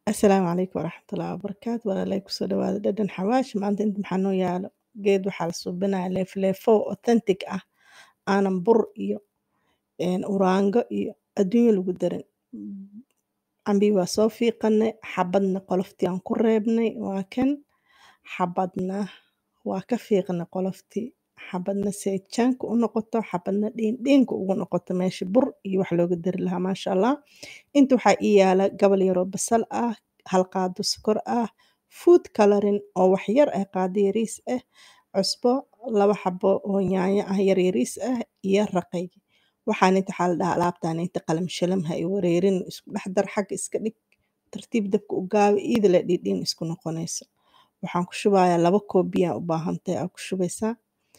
Asalaamu calaykum waraxmatullaahi wabarakaatu walaalay kusoo dhawaada dhadhan xawaash maanta inta maxaa noo yaalo geed waxaa la suubinaya leefleefo authentic ah aanan bur iyo een, uraango iyo adduunyo lagu darin cambii waa soo fiiqanay xabadna qoloftii aan ku reebnay waa kan xabadna waa ka fiiqnay qoloftii xabadna si ay jaanka u noqoto xabadna dhiindhiinka ugu noqoto meesha bur iyo wax looga dari lahaa maasha allah inta waxaa ii yaala gabal yaroo basal ah hal qaado sokor ah food coloring oo wax yar ah qaado yariis ah cusbo laba xabo oo yaanyo ah yar yariis ah iyo raqay waxaan inta waxaa la dhahaa alaabtaan inta qalam shalam ha i wareerin isku dhex dar xagga iska dhig tartiib dabka u gaabi iida la dhiidhiin isku noqonayso waxaan ku shubayaa laba koob biyaa u baahan tahay aa ku shubaysaa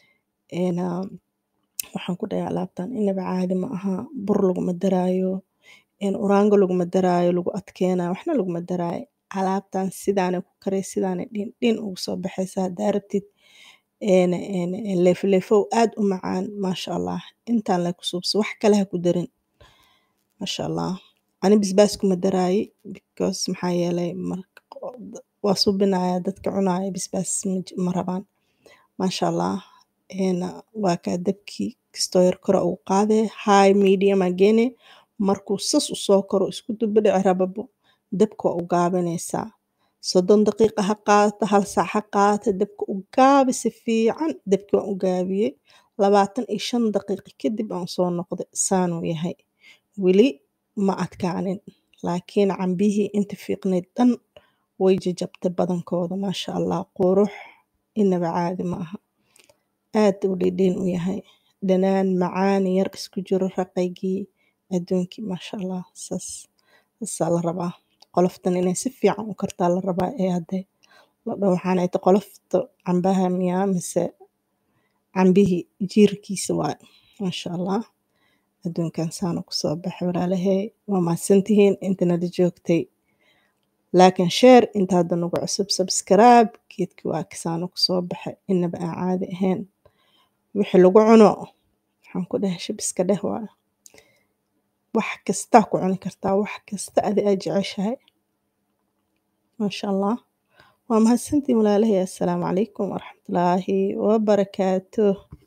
een, ah, waxaan ku dhahay alaabtan inaba caadi ma aha bur laguma daraayo een, uraango laguma daraayo lagu adkeenayo waxna laguma daraayo alaabtan sidaanay ku karay sidaanay dhiindhiin ugu soo baxaysaa haddaa rabtid een, een, een, leefleefow aad u macaan maasha allah intaan lee ku suubso wax kale ha ku darin maasha allah ani basbaas kuma daraayi because maxaa yeelay marka waa suubinayaa dadka cunaaya basbaas ma j- ma rabaan maasha allah een, waa kaa dabkii kastoo yar kore ugu qaadee high medium aa geene markuu sas u soo koro isku dubadhici rababo dabka waa u gaabinaysaa soddon daqiiqa ha qaadato hal saac ha qaadato dabka u gaabi si fiican dabki waan u gaabiyey labaatan iyo shan daqiiqo kadib aan soo noqday saanuu yahay weli ma adkaanin laakiin cambihii inta fiiqnayd dhan way jajabtay badankooda maasha allah qurux inaba caadi ma aha aad u dhidhiin u yahay dhanaan macaan yar isku jiro raqaygii adduunkii maasha allah saas saasaa la rabaa qoloftan inay si fiican u kartaa la rabaa ee hadday la dhaho waxaan ay tahay qolofta cambaha miyaa mise cambihii jiirkiisa waay maasha allah adduunkan saana kusoo baxay walaalahay waa mahadsantihiin inta nala joogtay laakiin sheer inta hadda nagu cusub subscribe geedkii waa kasaana kusoo baxay inaba aan caadi ahayn wixii lagu cuno waxaan ku dhahay shib iska dheh waa wax kastaa ku cuni kartaa wax kasta adi aad jeceshahay maasha allah waa mahadsantihiin walaalahay assalaamu calaykum waraxmatullaahi wabarakaatuh